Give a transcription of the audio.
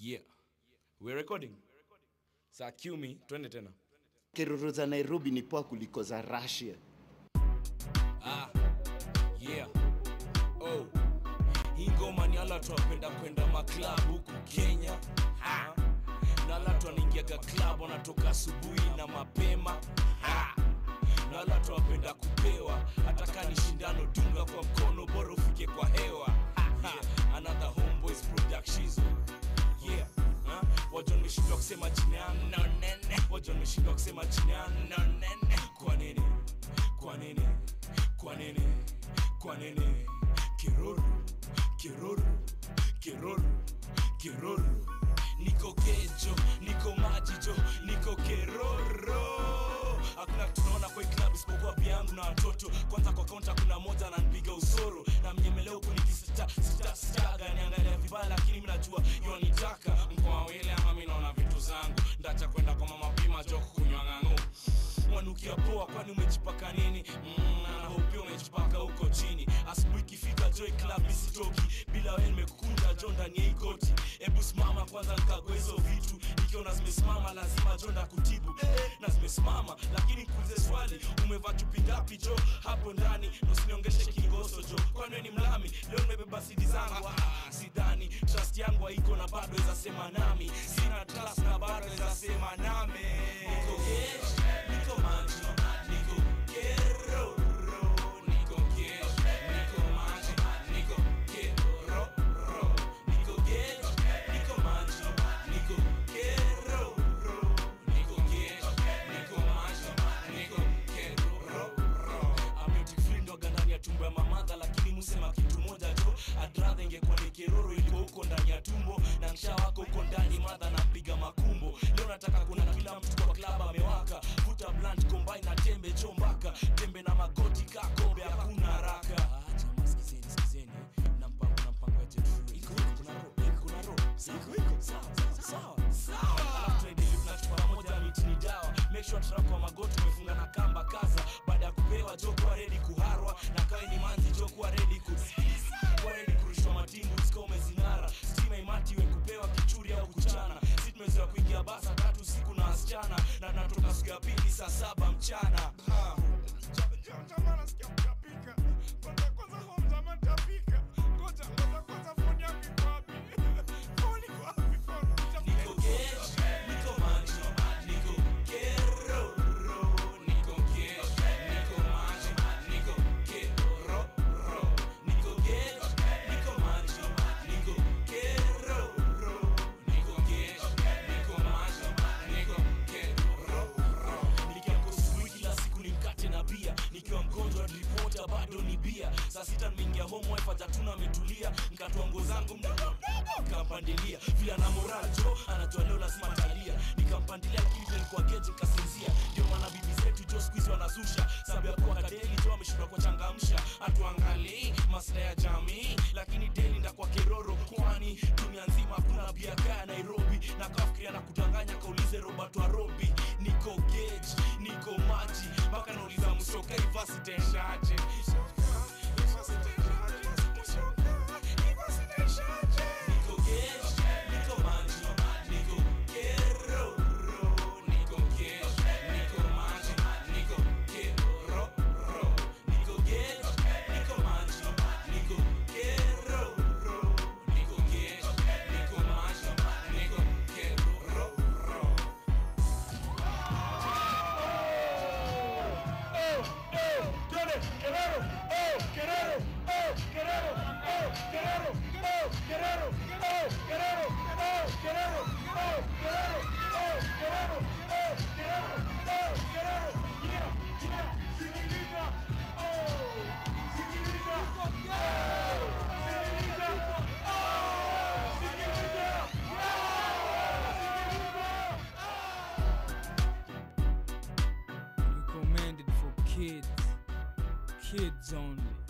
Yeah. We're recording. Saa cue me, twende tena. Keroro za Nairobi ni poa kuliko za Russia. Yeah. Oh. Hii ngoma ni ala watu wapenda kwenda maklab huku Kenya. Ha. Na ala watu wanaingiaga club wanatoka asubuhi na mapema. Ha. Na ala watu wapenda kupewa hata kama ni shindano dunga kwa mkono bora ufike kwa hewa. Ha. Another homeboys productions. Yeah. Ha? Wajua nimeshindwa kusema jina yangu no nene. Wajua nimeshindwa kusema jina yangu no nene. Kwa nini? Kwa nini? Kwa nini? Kwa nini? Kiruru, kiruru, kiruru, kiruru. Niko kejo, niko majijo, niko keroro. Hakuna kitu naona kwa hii club isipokuwa pia yangu na watoto. Kwanza kwa kaunta kuna moja ananipiga usoro na mnyemelea huku nikisita sita sitaga niangalia vibaya, lakini mimi najua yonitaka mkoa wele ama mimi naona vitu zangu ndacha kwenda kwa mama pima joko kunywa ng'ang'u wanukia poa kwani umejipaka nini mm, na hope pia umejipaka huko chini asubuhi ikifika joy club isitoki bila wewe nimekukunda jo ndani ya hii koti hebu simama kwanza nikagua hizo vitu nikiona zimesimama lazima jo ndakutibu eh, na zimesimama lakini nikuulize swali umevaa chupi ngapi jo hapo ndani na usiniongeshe kingoso jo kwani wewe ni mlami leo nimebeba sidi zangu ah, sidhani trust yangu haiko na bado weza sema nami sina trust na bado weza sema nami niko gesh niko maji niko keroro niko gesh niko maji niko keroro niko gesh niko maji niko keroro niko gesh niko maji niko keroro ametikfrindoga ndani ya tumbo ya mamadha lakini musema kitu moja jo adradha ingekuwa ni keroro ilikuwa huko ndani ya tumbo na msha wako huko ndani madha napiga makumbo leo nataka kuna kila mtu kwa klaba amewaka vuta blunt combine na tembe chombaka tembe na magoti kakombe hakuna haraka Ah, jamaa sikizeni sikizeni na mpango na mpango ya jet fuel. iko iko kuna ro iko kuna ro iko iko sawa sawa sawa alafu tunaendelea tunachukua pamoja miti ni dawa make sure tunako kwa magoti umefunga na kamba kaza baada ya kupewa jo kuwa ready kuharwa na kawe ni manzi jo kuwa ready ku kuwa ready kurushwa matingu sika umezing'ara stima imati we kupewa kichuri au kuchana si tumezoea kuingia basa tatu siku na wasichana na natoka siku ya pili saa saba mchana ha. Jamaa nasikia kutapika. Kwanza kwanza home jamaa nitapika. Ngoja ngoja kwanza phone yangu iko wapi? Phone iko wapi phone? Niko gesh, niko maji, niko keroro. Niko gesh, niko maji, niko keroro. Niko gesh, niko maji, niko keroro. Niko gesh, niko maji, niko keroro. Nikiamka asubuhi kila siku ni mkate na bia nikiwa mgonjwa ripota bado ni bia saa sita nimeingia home wife hajatuna ametulia nikatoa nguo zangu mdogo mdogo nikampandilia vile ana moral jo anajua leo lazima talia nikampandilia lakini vile nilikuwa geje nikasinzia ndio maana bibi zetu jo siku hizi wanazusha sababu ya kuwa kadeli jo ameshindwa kuchangamsha hatuangalii maslahi ya jamii lakini deli ndakwa keroro kwani dunia nzima hakuna bia kaya Nairobi na kafikiria na kudanganya kaulize Robert wa Robi niko gauge niko maji mpaka nauliza msoka ivasiteshaje niko gauge niko maji niko keroro niko gauge niko maji niko keroro niko gauge niko maji niko keroro niko gauge niko maji niko keroro recommended for kids kids only